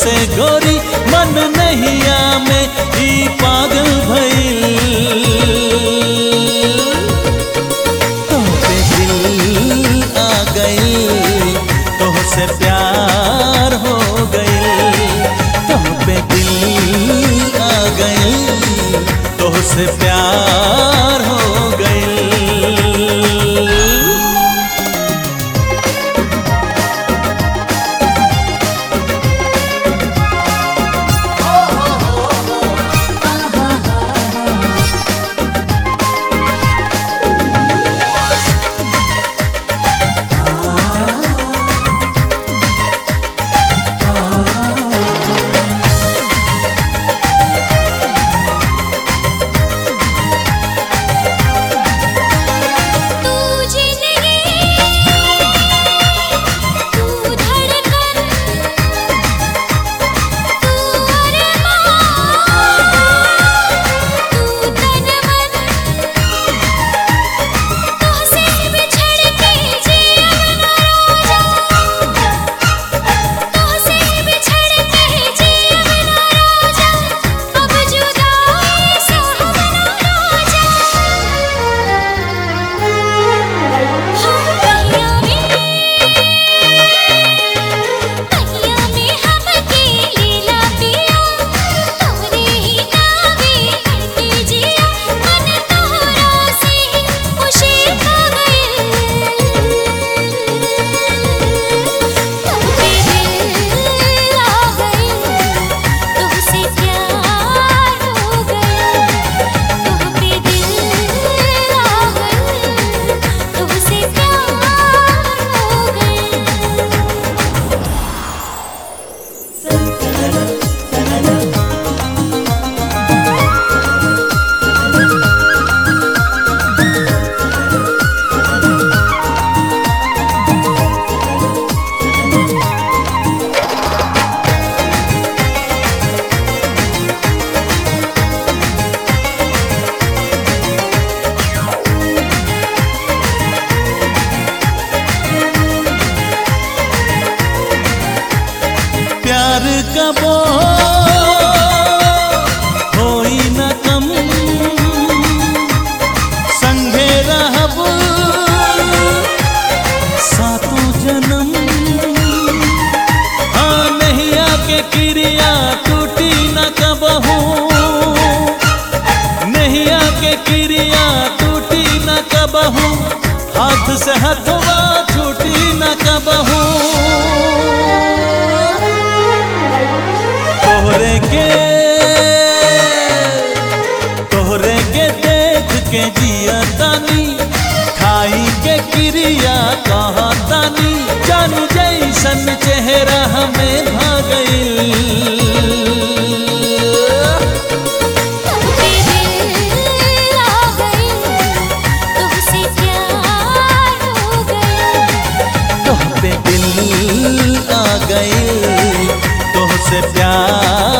से गोरी मन नहिया में ई पागल भइल तोहपे दिल आ गई तोह से प्यार हो गई तोहपे दिल आ गई तोह से प्यार हो गई तू जिंदगी तू धड़कन तू अरमान तू तन मन तुझसे बिछड़ के जीवन रोजा तुझसे बिछड़ के जीवन रोजा अब जुदाई से हम ना रोजा कहिया में कहिया में हमके लीला पिया तोरे ही नावे करके जिया मन तोहरा से खुशी खा गए तोहपे दिल आ गए तुझसे प्यार हो गए तोहपे दिल आ गए तुझसे प्यार हो गए प्यार कबो होई न कम संगे रहब सातों जन्म हाँ नैया के क्रिया टूटी न कबहू नैया के क्रिया टूटी न कबहू हाथ से हथवा छूटी न कबहू तोहरे के तोहरे के देख के जिया तानी खाई के क्रिया कहा तानी जानू जैसन चेहरा हमें भागल तोहपे दिल आ गए तुझसे प्यार हो गए तोह पे दिल आ गई तोह से प्यार